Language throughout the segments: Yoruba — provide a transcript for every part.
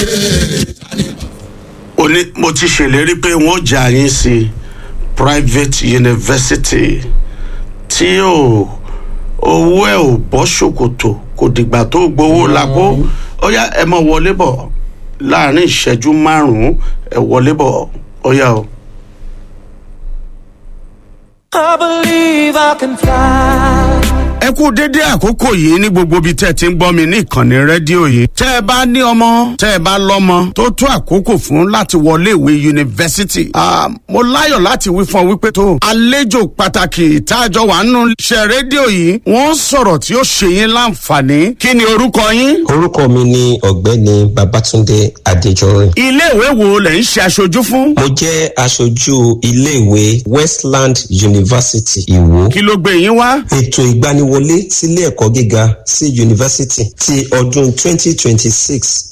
ó ní mo ti ṣèlérí pé wọ́n jà yín sí private university tí ò owó ẹ̀ ò bọ́ ṣòkòtò kò dìgbà tó gbowó lápò ó yá ẹ mọ wọlé bọ̀ láàrin ìṣẹ́jú márùn-ún ẹ wọlé bọ̀ ó yá o. I believe I can fly. ẹ kú dédé àkókò yìí ní gbogbo ibi tẹ́ ẹ ti ń gbọ́ mi ní ìkànnì rédíò yìí. tẹ́ ẹ bá ní ọmọ tẹ́ ẹ bá lọ́mọ tó tó àkókò fún láti wọlé ìwé yunifásitì. Ah, mo láyọ̀ láti wí fún ọ wípé tó àlejò pàtàkì ìtajọ wà nínú iṣẹ́ rédíò yìí wọ́n sọ̀rọ̀ tí ó ṣe yín láǹfààní. kí ni orúkọ yín? orúkọ mi ni ọ̀gbẹ́ni babatunde adéjọrin. iléèwé wo lẹ̀ ń ṣe aṣojú fún? mo jẹ́ aṣojú iléèwé westland university ìwó. kí ló gbé yín wá? ètò ìgbaniwọlé sílé ẹ̀kọ́ gíga sí yunifásitì ti ọdún 2026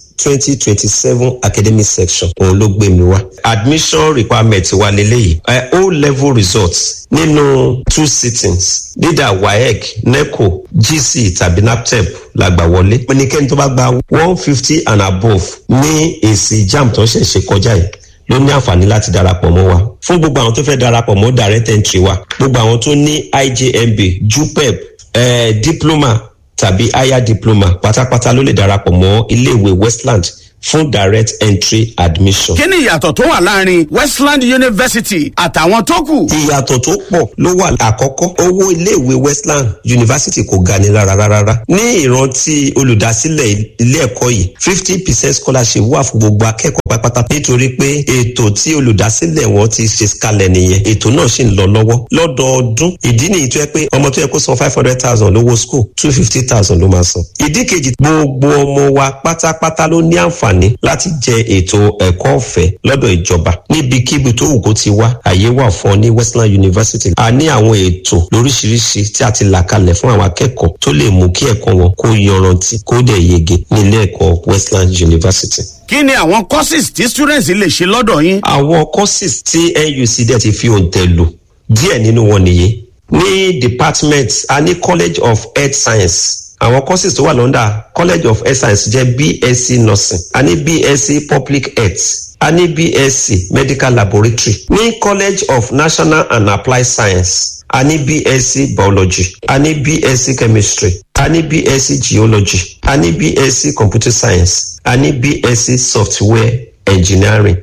2027 academic section òun ló gbé mi wá. admission requirement wa leléyìí uh, o level results nínú two sittings leader waec neco gc tàbí naptep la gbà wọlé. ẹnikẹ́ni tó bá gba one fifty and above ní èsì jam tó ṣẹ̀ ṣe kọjá yìí ló ní àǹfààní láti darapọ̀ mọ́ wa fún gbogbo àwọn tó fẹ́ darapọ̀ mọ́ direct entry wa gbogbo àwọn tó ní ijmb jupep eh, diploma tàbí higher diploma pátápátá ló lè darapọ̀ mọ́ iléèwé westland fún direct entry admission. kí ni ìyàtọ̀ tó wà láàrin westland university àtàwọn tó kù? ìyàtọ̀ tó pọ̀ ló wà àkọ́kọ́ owó iléèwé westland university kò ga ni rárá rárá ní ìrántí olùdásílẹ̀ ilé ẹ̀kọ́ yìí fifty percent scholarship wà fún gbogbo akẹ́kọ̀ọ́ pátápátá nítorí pé ètò tí olùdásílẹ̀ wọn ti ṣe kalẹ̀ nìyẹn ètò náà sì ń lọ lọ́wọ́ lọ́dọọdún ìdí nìyí tó yẹ pé ọmọ tó yẹ kó san five hundred thousand lówó school two fifty thousand ló máa san ìdí kejì gbogbo ọmọ wa pátápátá ló ní àǹfààní láti jẹ ètò ẹ̀kọ́ ọ̀fẹ́ lọ́dọ̀ ìjọba níbikíbi tó wù kó ti wá àyè wà fún ọ ní westland university a ní àwọn ètò lóríṣiríṣi tí a ti là kalẹ̀ fún àwọn akẹ́kọ̀ọ́ tó lè mú kí ẹ̀kọ́ wọn kó yanrantí kó dẹ̀ yege ní ilé ẹ̀kọ́ westland university kí ni àwọn courses tí students lè ṣe lọ́dọ̀ yín? àwọn courses tí nuc dẹ̀ ti fi òǹtẹ̀ lò díẹ̀ nínú wọn nìyí ní department a ní college of health science àwọn courses tó wà lọ́ndà college of health science jẹ́ bsc nursing a ní bsc public health a ní bsc medical laboratory ní college of national and applied science a ní bsc biology a ní bsc chemistry a ní bsc geology a ní bsc computer science a ní bsc software engineering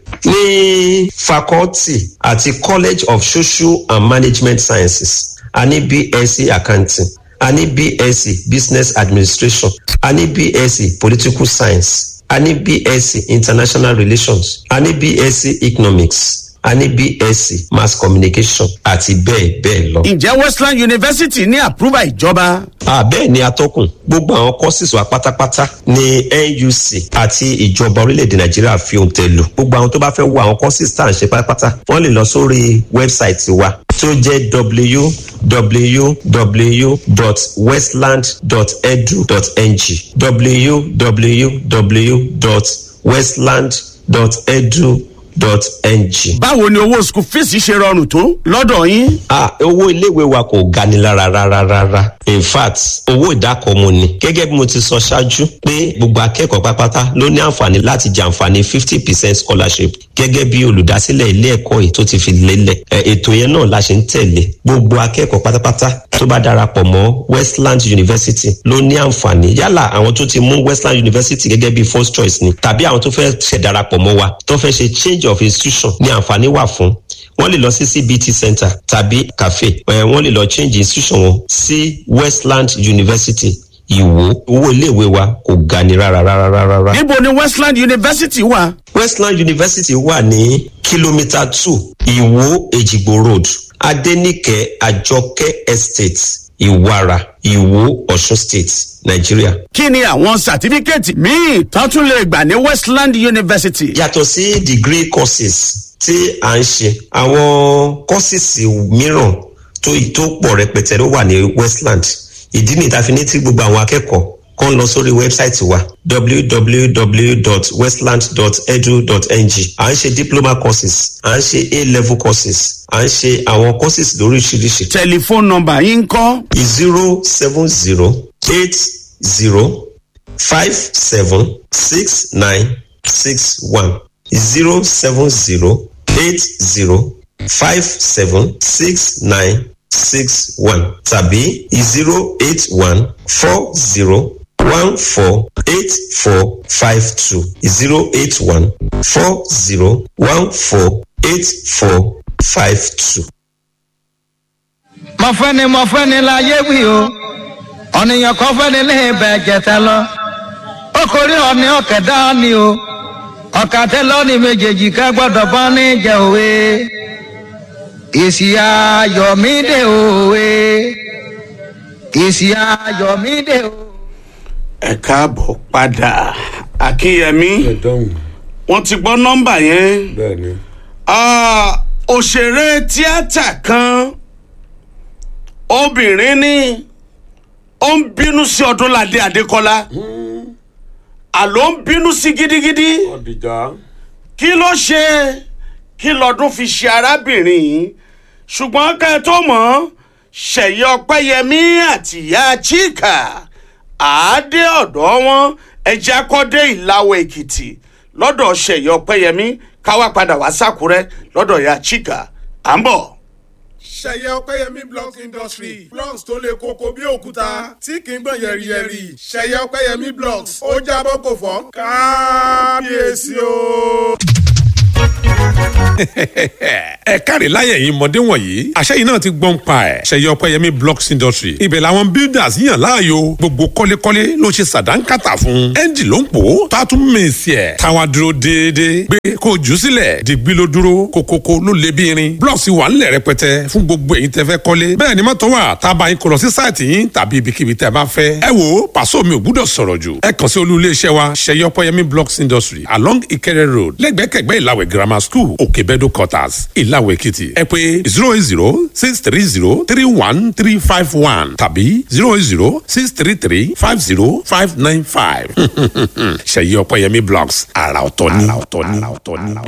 ní faculty àti college of social and management sciences a ní bsc accounting a ní bsc business administration a ní bsc political science a ní bsc international relations a ní bsc economics a ní bsc mass communication àti bẹ́ẹ̀ bẹ́ẹ̀ lọ. ǹjẹ́ westland university ní àpúrúbà ìjọba? àbẹ́ẹ̀ ni atọ́kùn gbogbo àwọn courses wa pátápátá ní nuc àti ìjọba orílẹ̀-èdè nàìjíríà fi ohun tẹ̀ lò gbogbo àwọn tó bá fẹ́ wo àwọn courses tá à ń ṣe pátápátá wọ́n lè lọ sórí wẹ́bsáìtì wa tó jẹ́ www.westland.edu.ng www.westland.edu dot ng. báwo ni owó school fees ṣe rọrùn tó lọ́dọ̀ yín? ah owó iléèwé wa kò gani lára rárá rárá in fact owó ìdákọ̀ọ́mù ni gẹ́gẹ́ bí mo ti sọ ṣáájú pé gbogbo akẹ́kọ̀ọ́ pápátá ló ní àǹfààní láti jàǹfààní fifty percent scholarship gẹ́gẹ́ bí olùdásílẹ̀ ilé ẹ̀kọ́ yìí tó ti fi lélẹ̀ ètò yẹn náà la ṣe ń tẹ̀lé gbogbo akẹ́kọ̀ọ́ pátápátá tó bá darapọ̀ mọ́ westland university ló ní àǹfààní yálà àwọn tó ti mú westland university gẹ́gẹ́ bí first choice ni tàbí àwọn tó fẹ́ ṣẹ̀ darapọ̀ mọ́ wa tó fẹ́ ṣe change of institution ní àǹfààní wà fún wọ́n lè lọ sí cbt center tàbí cafe wọ́n lè lọ change institution wọn sí westland university ìwò owó iléèwé wa kò ga ni rárá rárá rárá. níbo ni westland university wà? westland university wà ní kìlómítà two ìwò èjìgbò road adenike àjọkẹ́ estate ìwara ìwò ọ̀ṣun state nàìjíríà. kí ni àwọn sàtífíkẹ́ẹ̀tì míì tán tún lè gbà ní westland university? yàtọ̀ sí degree courses tí à ń ṣe àwọn courses mìíràn tó tó pọ̀ rẹpẹtẹ ló wà ní westland ìdí nìyí tá a fi ní tí gbogbo àwọn akẹ́kọ̀ọ́ kàn lọ sórí wẹ́bsáìtì wa www.westland.edu.ng à ń ṣe diploma courses à ń ṣe a-level courses à ń ṣe àwọn courses lóríṣiríṣi. tẹlifóònù nọmba yín ń kọ́. zero seven zero eight zero five seven six nine six one zero seven zero eight zero five seven six nine six one tàbí zero eight one four zero one four eight four five two zero eight one four zero one four eight four five two. mọ̀fẹ́ni mọ̀fẹ́ni láyé wí o ọ̀nìyàn kan fẹ́ni lè bẹ̀ jẹ̀tẹ̀ lọ ó korí ọ̀ní ọ̀kẹ́dá ni o ọ̀kàtẹ́ lọ́ọ̀nì méjèèjì ká gbọ́dọ̀ bọ́ ní jẹ òwe èsì ayọ̀mídé òwe èsì ayọ̀mídé òwe. ẹ káàbọ̀ padà akínyẹmí ẹ̀dọ́hùn wọ́n ti gbọ́ nọ́mbà yẹn bẹ́ẹ̀ ni Ah, òṣèré tíátà kan obìnrin ní ó ń bínú sí ọdúnládé adékọlá àló ń bínú sí gidigidi ọ̀dìjà kí ló ṣe kí lọ́dún fi ṣe arábìnrin yìí ṣùgbọ́n ká ẹ tó mọ̀ ọ́ ṣẹ̀yẹ ọpẹ́yẹmí àtìyá chika àádé ọ̀dọ́ wọn ẹja kọ́dé ìlàwọ̀ èkìtì lọ́dọ̀ ṣẹ̀yẹ ọpẹ́yẹmí káwá padà wá sákúrẹ́ lọ́dọ̀ ya chika à ń bọ̀. ṣẹyẹ ọpẹyẹmí blocks industry blocks tó le koko bí òkúta tí kì í gbọ̀n yẹ̀rìyẹ̀rì ṣẹyẹ ọpẹyẹmí blocks ó jábọ́ kò fọ́ kábíyèsí o. ẹ káre láyẹ̀ yìí mọ̀dé wọ̀nyí àṣẹ yìí náà ti gbọ́n pa ẹ̀ ṣẹyẹ ọpẹ́yẹmí blocks industry ibẹ̀ làwọn builders yàn láàyò gbogbo kọ́lékọ́lé ló ṣe sàdánkátà fún ẹ́ńjì ló ń pò ó tó a tún mèsì ẹ̀ táwa dúró déédéé gbé kó jù ú sílẹ̀ dìgbì ló dúró kókókó ló lé bí irin blocks wà ńlẹ̀ rẹpẹtẹ fún gbogbo èyí tẹ́ fẹ́ kọ́lé bẹ́ẹ̀ ni mọ́tò wà tá a bá yín kó lọ sí sáìtì yín tàbí ibikíbi tẹ́ bá fẹ́ ẹ wo pàṣọ mi ò gbúdọ̀ sọ̀rọ̀ jù ẹ kàn sí olú iléeṣẹ́ wa ṣẹyẹ ọpẹ́yẹmí blocks industry along Ìkẹrẹ road lẹ́gbẹ̀kẹ̀gbẹ́ ìlàwẹ̀ grammar school òkèbẹ́dọ̀ quarters ìlàwẹ̀ èkìtì ẹ pé zero eight zero six three zero three one three five one tàbí zero eight zero six three three five zero five nine five ṣẹyẹ ọpẹ́yẹmí blocks àrà ọ̀tọ̀ ni.